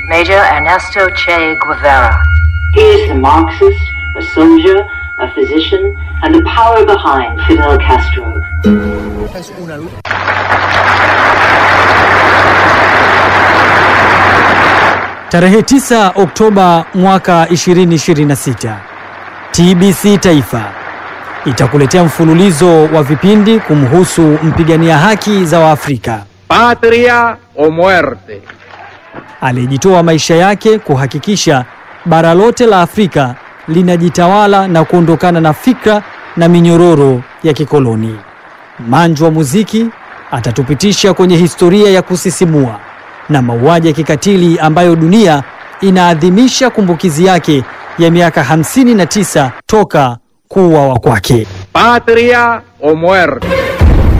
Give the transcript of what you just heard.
Major Ernesto Che Guevara. He is a Marxist, a soldier, a physician, and the power behind Fidel Castro. Tarehe 9 Oktoba mwaka 2026, TBC Taifa itakuletea mfululizo wa vipindi kumhusu mpigania haki za Waafrika Patria o muerte. aliyejitoa maisha yake kuhakikisha bara lote la Afrika linajitawala na kuondokana na fikra na minyororo ya kikoloni. Manju wa muziki atatupitisha kwenye historia ya kusisimua na mauaji ya kikatili ambayo dunia inaadhimisha kumbukizi yake ya miaka 59 toka kuuawa kwake. Patria o muerte.